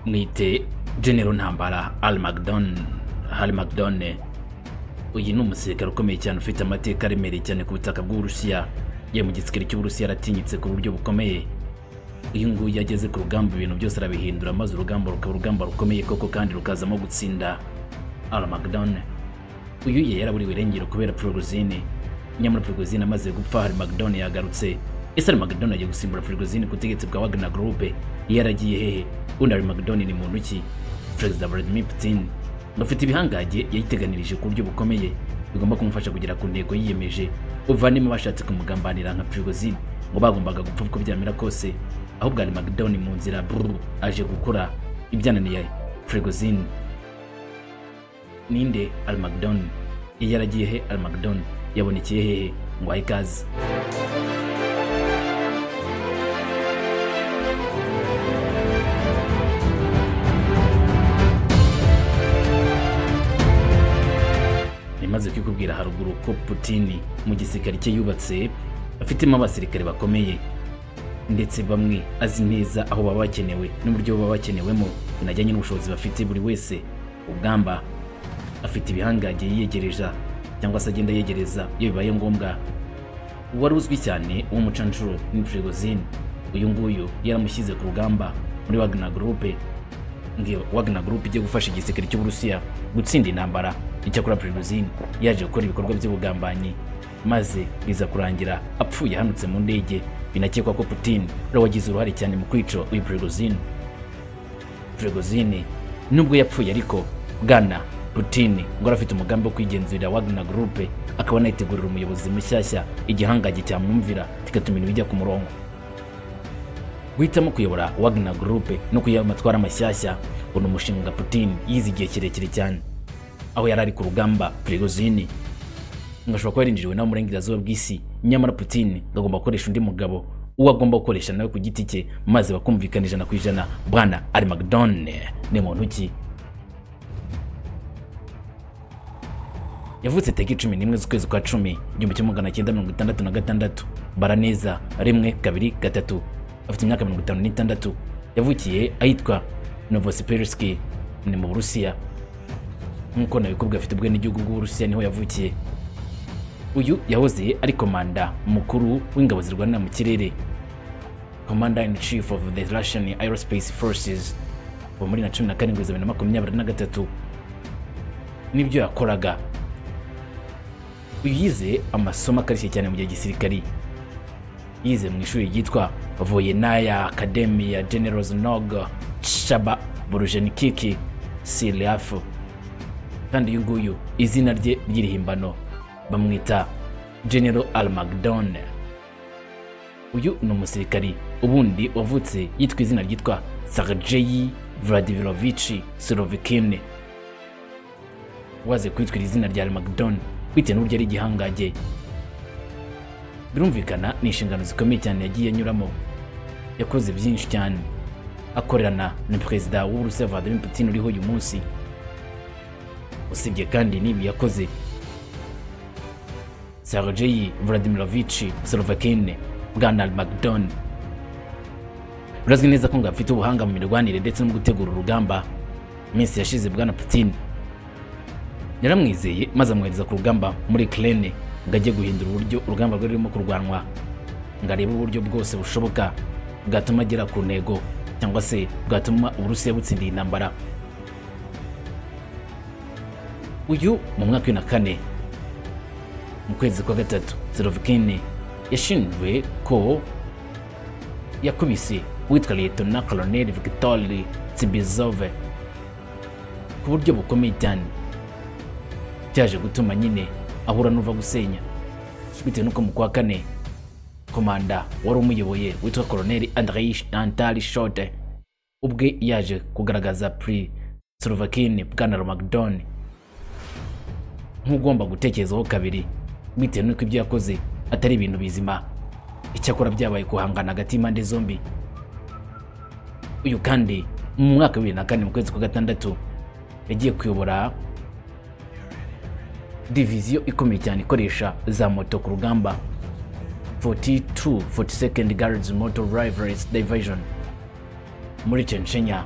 mwite genero ntambara Al-Magdone uyu ni umusirikare ukomeye cyane ufite amateka aremereye cyane ku butaka bw'uburusiya ye mu gisirikare cy'uburusiya yaratinyitse ku buryo bukomeye uyu nguyu iyo ageze ku rugamba ibintu byose arabihindura maze urugamba rukaba urugamba rukomeye koko kandi rukazamo gutsinda Al-Magdone uyu ye yaraburiwe irengero kubera Prigozhin nyamara Prigozhin amaze gupfa Al-Magdone yagarutse ese Al-Magdone agiye gusimbura Prigozhin ku butegetsi bwa Wagner Group yaragiye hehe undi Al-Magdone ni muntu ki Perezida Vladimir Putin afite ibihangange yayiteganirije ku buryo bukomeye bigomba kumufasha kugera ku ntego yiyemeje uvanemo abashatse kumugambanira nka Prigozhin ngo bagombaga gupfa uko byamera kose ahubwo Al-Magdone mu nzira brr aje gukora ibyananiye Prigozhin ninde Al-Magdone iyo yaragiye he Al-Magdone yabonekeye hehe ngo ahe ikaze nimaze kukubwira haruguru ko Putin mu gisirikare cye yubatse afitemo abasirikare bakomeye ndetse bamwe azi neza aho baba bakenewe n'uburyo baba bakenewemo binajyanye n'ubushobozi bafite buri wese ubwamba afite ibihangange yiyegereza cyangwa se agenda yegereza iyo bibaye ngombwa uwari uzwi cyane w'umucanshuro ni Prigozhin uyu nguyu yaramushyize ku rugamba muri Wagner Group ngiyo Wagner Group igiye gufasha igisirikare cy'Uburusiya gutsinda intambara icyakora Prigozhin yaje gukora ibikorwa by'ubugambanyi maze biza kurangira apfuye ahanutse mu ndege binakekwa ko Putin ari wagize uruhare cyane mu kwica uyu Prigozhin Prigozhin nubwo yapfuye ariko Bwana Putin ngo arafite umugambi wo kwigenzurira Wagner Group akaba anayitegurira umuyobozi mushyashya igihangange cyamwumvira kigatuma ibintu bijya ku murongo guhitamo kuyobora Wagner Group no kuyiha amatwara mashyashya ngo ni umushinga Putin yize igihe kirekire cyane aho yari ari ku rugamba Prigozhin ngo ashobora kuba yarinjiriwe nawe burengerazuba bw'isi nyamara Putin agomba gukoresha undi mugabo uwo agomba gukoresha nawe ku giti cye maze bakumvikana ijana ku ijana bwana Al-Magdone ni muntu ki yavutse tariki cumi n'imwe z'ukwezi kwa cumi igihumbi kimwe magana cyenda mirongo itandatu na gatandatu baraneza rimwe kabiri gatatu afite imyaka mirongo itanu n'itandatu yavukiye ahitwa novosipirski ni mu burusiya nk'uko nabikubwiye afite ubwenegihugu bw'uburusiya niho yavukiye uyu yahoze ari komanda mukuru w'ingabo zirwanira mu kirere commander in chief of the russian aerospace forces kuva muri na cumi na karindwi za bibiri na makumyabiri na gatatu n'ibyo yakoraga uyu yize amasomo akarishye cyane mu gihe gisirikari yize mu ishuri ryitwa voyenaya akademi ya general znog shaba borujenikic siriafu kandi uyu nguyu izina rye ry'irihimbano bamwita general almagdone uyu ni umusirikari ubundi wavutse yitwa izina ryitwa sargeyi vladimirovici sirovikine waze kwitwira izina rya almagdone bitewe n'uburyo ari igihangange birumvikana ni inshingano zikomeye cyane yagiye anyuramo yakoze byinshi cyane akorerana na perezida w'uburusiya Vladimir Putin uriho uyu munsi usibye kandi n'ibi yakoze Sergei Vladimirovich Slovakin bwana Al-Magdon birazwi neza ko ngo afite ubuhanga mu mirwanire ndetse no gutegura urugamba iminsi yashize bwana Putin yaramwizeye maze amwohereza ku rugamba muri Ukraine ngo ajye guhindura uburyo urugamba rwari rurimo kurwanwa ngo arebe uburyo bwose bushoboka bwatuma agera ku ntego cyangwa se bwatuma Uburusiya butsindiye intambara uyu mu mwaka wa na kane mu kwezi kwa gatatu Zelovkin yashinjwe ko yakubise uwitwa Lieutenant Colonel Victory Tsibizov ku buryo bukomeye cyane byaje gutuma nyine ahura n'uva gusenya bitewe n'uko mu kwa kane komanda wari umuyoboye witwa koroneri andrei antari shote ubwe yaje kugaragaza pri slovakine bwana romagdon nk'ugomba gutekerezaho kabiri bitewe n'uko ibyo yakoze atari ibintu bizima icyakora byabaye guhangana hagati y'impande zombi uyu kandi mu mwaka wa bibiri na kane mu kwezi kwa gatandatu yagiye kuyobora diviziyo ikomeye cyane ikoresha za moto ku rugamba 42 42nd Guards Motor Rifles Division muri Chechnya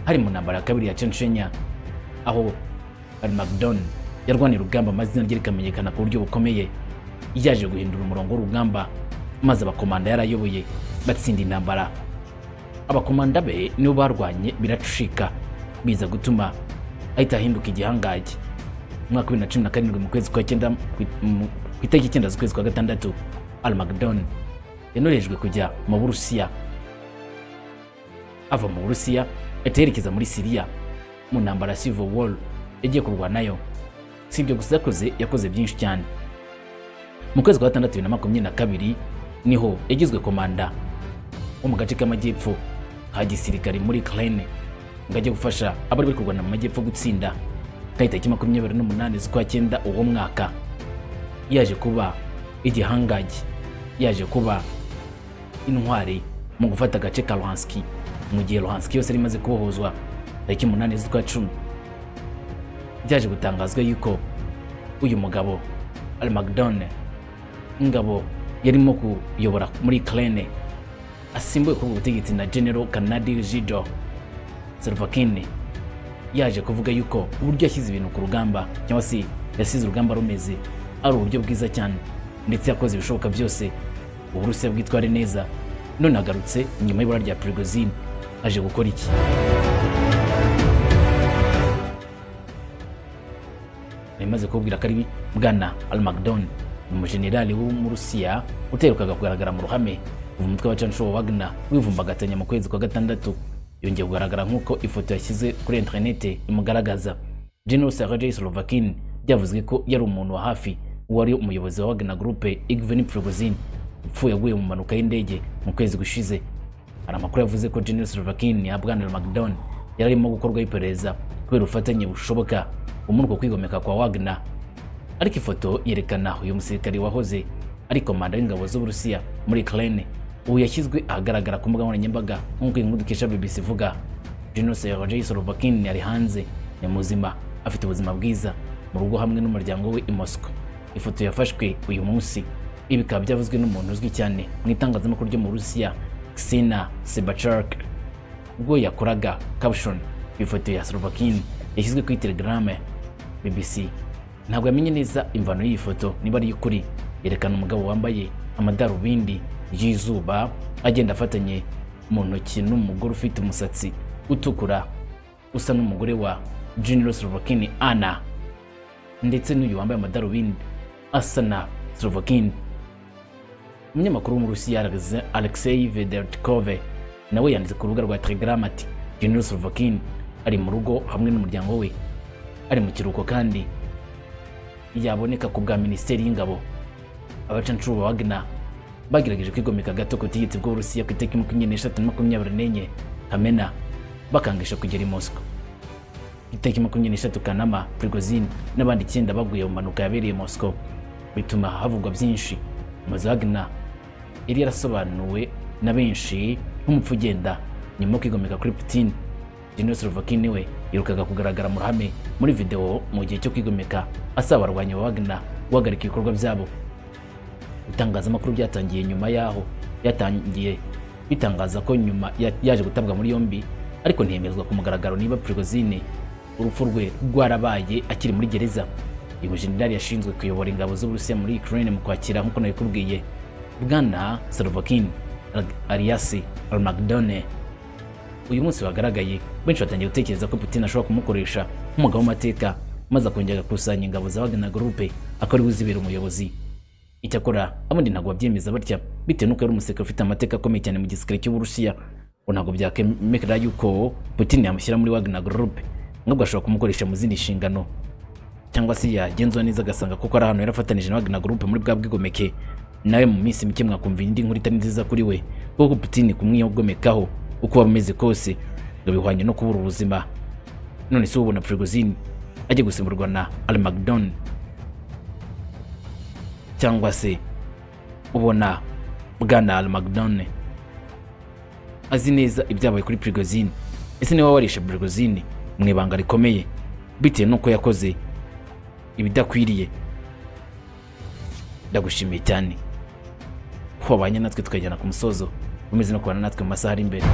hari mu ntambara ya kabiri ya censhenya aho armagedon yarwaniye urugamba amazina rye rikamenyekana ku buryo bukomeye yaje guhindura umurongo w'urugamba maze abakomanda yarayoboye batsinda intambara abakomanda be nibo barwanye biracushika biza gutuma ahita ahinduka igihangange mu mwaka wa bibiri na cumi na karindwi mu kwezi kwa cyenda mu- ku itariki icyenda z'ukwezi kwa gatandatu armagedon yanorejwe kujya mu burusiya ava mu burusiya ahita yerekeza muri siriya mu ntambara ya civil war yagiye kurwanayo si ibyo gusa yakoze yakoze byinshi cyane mu kwezi kwa gatandatu bibiri na makumyabiri na kabiri niho yagizwe komanda wo mu gace k'amajyepfo ka gisirikare muri Ukraine ngo ajye gufasha abari bari kurwana mu majyepfo gutsinda tariki makumyabiri n'umunani z'ukwa cyenda uwo mwaka yaje kuba igihangange yaje kuba intwari mu gufata agace ka Luhansk mu gihe Luhansk yose yari imaze kubohozwa tariki umunani z'ukwa cumi byaje gutangazwa yuko uyu mugabo Armagedon ingabo yarimo kuyobora muri Ukraine asimbuye kuri ubu butegetsi na General Kanadi Jido Servakin yaje kuvuga yuko uburyo yashyize ibintu ku rugamba cyangwa se yasize urugamba rumeze ari uburyo bwiza cyane ndetse yakoze ibishoboka byose uburusiya bwitware neza none agarutse nyuma y'ibura rya Prigozhin aje gukora iki bimaze kubwira ko ari bwana Almagdon umujenerali w'umurusiya uterukaga kugaragara mu ruhame ubu umutwe w'abacancuro Wagner wivumbagatanya mu kwezi kwa gatandatu yongeye kugaragara nk'uko ifoto yashyize kuri interinete imugaragaza General Sergei Slovakin byavuzwe ko yari umuntu wa hafi wari umuyobozi wa Wagner Group Igven Prigozhin upfuye aguye mu mpanuka y'indege mu kwezi gushize hari amakuru yavuze ko General Slovakin ya Bwana Macdon yari arimo gukorwaho iperereza kubera ubufatanye bushoboka muri uko kwigomeka kwa Wagner ariko ifoto yerekana uyu musirikare wahoze ari komanda w'ingabo z'uburusiya muri Ukraine ubu yashyizwe ahagaragara ku mbuga nkoranyambaga nk'uko iyi nkuru dukesha BBC ivuga General Sergei Sorovakin yari hanze ni muzima afite ubuzima bwiza mu rugo hamwe n'umuryango we i Moscow ifoto yafashwe uyu munsi ibi bikaba byavuzwe n'umuntu uzwi cyane mu itangazamakuru ryo mu Burusiya Ksenia Sebachark ubwo yakoraga caption ifoto ya Slovakin yashyizwe kuri Telegram BBC ntabwo yamenye neza imvano y'iyi foto niba ari iy'ukuri yerekana umugabo wambaye amadarubindi y'izuba agenda afatanye mu ntoki n'umugore ufite umusatsi utukura usa n'umugore wa General Slovakin Anna ndetse n'uyu wambaye amadarubindi asa na Slovakin umunyamakuru w'umurusiya Alexe- Alexei Vedertkov nawe yanditse ku rubuga rwa Telegram ati General Slovakin ari mu rugo hamwe n'umuryango we ari mu kiruhuko kandi yaboneka ku bwa minisiteri y'ingabo abacancuro ba Wagner bagerageje kwigomeka gato ku butegetsi bw'uburusiya ku itariki makumyabiri n'eshatu na makumyabiri n'enye kamena bakangisha kugera i Moscow itariki makumyabiri n'eshatu Kanama, Prigozhin n'abandi icyenda baguye mu mpanuka yabereye i Moscow bituma havugwa byinshi maze Wagner yari yarasobanuwe na benshi nk'umupfu ugenda nyuma yo kwigomeka kuri Putin General Slovakin we yirukaga kugaragara mu ruhame muri video mu gihe cyo kwigomeka asaba abarwanyi ba Wagner guhagarika ibikorwa byabo itangazamakuru byatangiye nyuma yaho yatangiye bitangaza ko nyuma ya- yaje gutabwa muri yombi ariko ntiyemezwa ku mugaragaro niba Prigozhin urupfu rwe rwarabaye akiri muri gereza uyu mujenerali yashinzwe kuyobora ingabo z'uburusiya muri Ukraine mu kwakira nk'uko nabikubwiye bwana Slovakin Arias Armagdone uyu munsi wagaragaye benshi batangiye gutekereza ko Putin ashobora kumukoresha nk'umugabo w'amateka maze akongera agakusanya ingabo za Wagner Group akaba ariwe uzibera umuyobozi Icyakora abandi ntabwo babyemeza batya bitewe n'uko yari umusirikare ufite amateka akomeye cyane mu gisirikare cy'Uburusiya ngo ntabwo byakemekera yuko Putin yamushyira muri Wagner Group n'ubwo ashobora kumukoresha mu zindi nshingano cyangwa se yagenzura neza agasanga kuko ari ahantu yarafatanije na Wagner Group muri bwa bwigomeke nawe mu minsi mike mwakumva indi nkuru itari nziza kuri we kuko Putin kumwigomekaho uko waba umeze kose ngo bihwanye no kubura ubuzima none se ubona Prigozhin ajya gusimburwa na Armagedon cyangwa se ubona bwana Armagedon azi neza ibyabaye kuri Prigozhin ese niba warishe Prigozhin mu ibanga rikomeye bitewe n'uko yakoze ibidakwiriye ndagushimiye cyane ko wabanye natwe tukajyana ku musozo umeze no kubana natwe mu masaha ari imbere